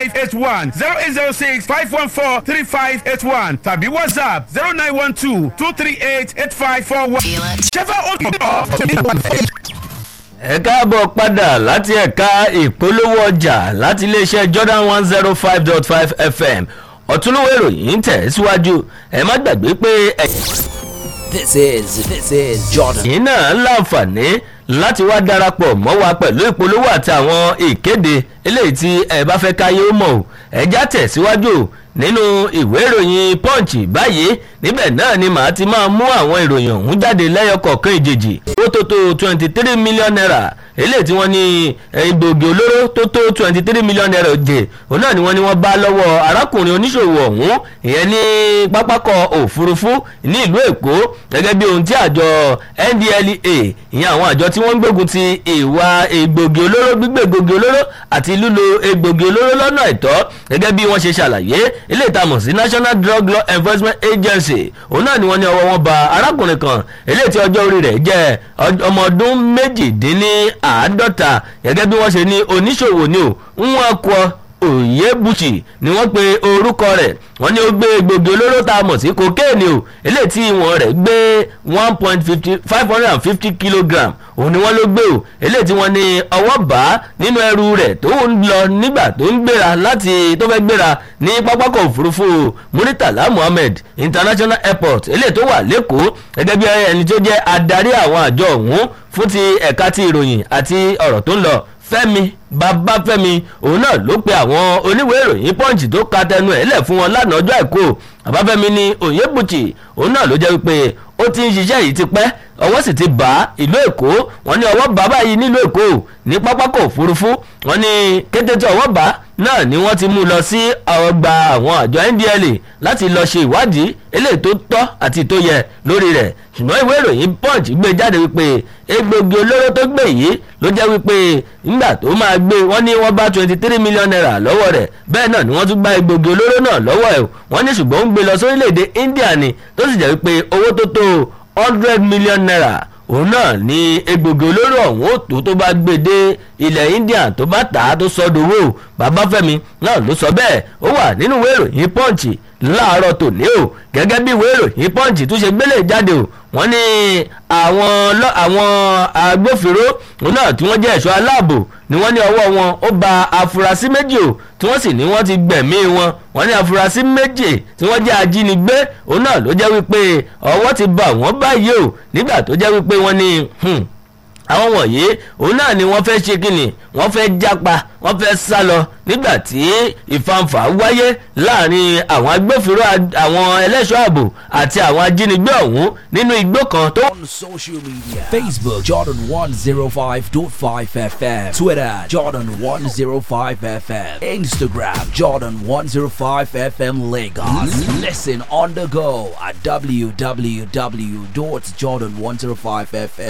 five eight one zero eight zero six five one four three five eight one tàbí whatsapp zero nine one two two three eight eight five four one. ṣẹ́fà ó ẹ káàbọ̀ padà láti ẹ̀ka ìpolówó ọjà láti iléeṣẹ́ jordan one zero five dot five fm ọ̀túnlówó ìròyìn ń tẹ̀ síwájú ẹ má gbàgbé pé ẹ̀yìn This is this is Jordan. yìí náà láǹfààní láti wá darapọ̀ mọ́ wa pẹ̀lú ìpolówó àti àwọn ìkéde eléyìí tí ẹ bá fẹ́ káyé ó mọ̀ ọ́ ẹjá tẹ̀síwájú nínú ìwé ìròyìn punch báyìí níbẹ̀ náà ni màá ti máa mú àwọn ìròyìn ọ̀hún jáde lẹ́yọkọ̀ọ̀kan ìjèjì ó tó tó twenty three million naira eléyìí tí wọ́n ní egbògi olóró tó tó twenty three million naira jẹ òun náà ni wọ́n ní wọ́n bá lọ́wọ́ arákùnrin oníṣòwò ọ̀hún ìyẹn ní pápákọ̀ òfurufú ní ìlú èkó gẹ́gẹ́ bí ohun tí àjọ ndlea ìyẹn àwọn àjọ tí wọ́n ń gbógun ti ìwà egbògi olóró gbígbé egbògi olóró àti lílo egbògi olóró lọ́nà àìtọ́ gẹ́gẹ́ bí wọ́n ṣe ṣàlàyé ilé ìtamọ̀ sí national drug law enforcement agency òun náà ni wọ́n ní ọwọ́ wọn ba arákùnrin kan eléyìí tí ọjọ́ orí rẹ̀ jẹ́ ọmọ ọdún méjìdínláàádọ́ta gẹ́gẹ́ bí wọ́n ṣe ní oníṣòwò ni ò ń wọ́n kọ́ òyebùchì ni wọ́n pe orúkọ rẹ̀ wọ́n ní ó gbé egbògi olóró tá a mọ̀ sí kokéènì o eléyìí tí ìwọ̀n rẹ̀ gbé one point fifty five hundred and fifty kilogram òun ni wọ́n ló gbé o eléyìí tí wọ́n ní ọwọ́ bá nínú ẹrù rẹ̀ tó ń lọ nígbà tó ń gbéra láti tó fẹ́ gbéra ní pápákọ̀ òfurufú muritala muhammed international airport eléyìí tó wà lẹ́kọ̀ọ́ gẹ́gẹ́ bí ẹni tó jẹ́ adarí àwọn àjọ ọ̀hún fún ti ẹ̀ka ti ìròyìn àti ọ̀rọ̀ tó ń lọ fẹ́mi babafẹ́mi òun náà ló pe àwọn oníwèé ìròyìn punch tó ka tẹnu ẹ̀ lẹ̀ fún wọn lánàá ọjọ́ àìkú babafẹ́mi ní oyèbùchì òun náà ló jẹ́ wípé ó ti ń ṣiṣẹ́ yìí ti pẹ́ ọwọ́ sì ti bá ìlú èkó wọn ní ọwọ́ bá báyìí nílùú èkó ní pápákọ̀ òfurufú wọn ní kété tí ọwọ́ bá náà ni wọ́n ti mú lọ sí ọgbà àwọn àjọ ndla láti lọ ṣe ìwádìí eléyìí tó tọ́ àti tó yẹ lórí rẹ̀ ṣùgbọ́n ìwé ìròyìn punch gbé jáde wípé egbògi olóró tó gbé yìí ló jẹ́ wípé nígbà tó máa gbé wọ́n ní wọ́n bá twenty three million naira lọ́wọ́ rẹ̀ bẹ́ẹ̀ náà ni wọ́n tún bá egbògi olóró náà lọ́wọ́ ẹ̀ wọ́n ní ṣùgbọ́n ó ń gbé lọ sórílẹ̀‐èdè india ni tó sì jẹ́ wípé owó tó tó hundred million naira òun náà ní egbògi olóró ọ̀hún òtó tó bá gbé dé ilẹ̀ india tó bá tà á tó sọ dowó babafẹ́mi náà ló sọ bẹ́ẹ̀ ó wà nínú ìwé ìròyìn punch láàárọ̀ tòní o gẹ́gẹ́ bí ìwé ìròyìn punch tún ṣe gbélé jáde o wọ́n ní àwọn àwọn agbófinró náà tí wọ́n jẹ́ ẹ̀ṣọ́ aláàbò ni wọ́n ní ọwọ́ wọn ó ba afurasí méjì o tí wọ́n sì ní wọ́n ti gbẹ̀mí wọn wọ́n ní afurasí méjì tí wọ́n jẹ́ ajínigbé òun náà ló jẹ́ wípé ọwọ́ ti bà wọ́n báyìí o nígbà tó jẹ́ wípé wọ́n ní àwọn wọ̀nyí òun náà ni wọ́n fẹ́ ṣe kínni wọ́n fẹ́ jápa wọ́n fẹ́ sá lọ nígbà tí ìfanfà wáyé láàrin àwọn agbófinró àwọn ẹlẹ́ṣọ́ ààbò àti àwọn ajínigbé ọ̀hún nínú igbó kan tó. On social media Facebook Jordan 105.5 FM Twitter Jordan 105 FM Instagram Jordan 105 FM Lagos Listen on the go at www.jordan105fm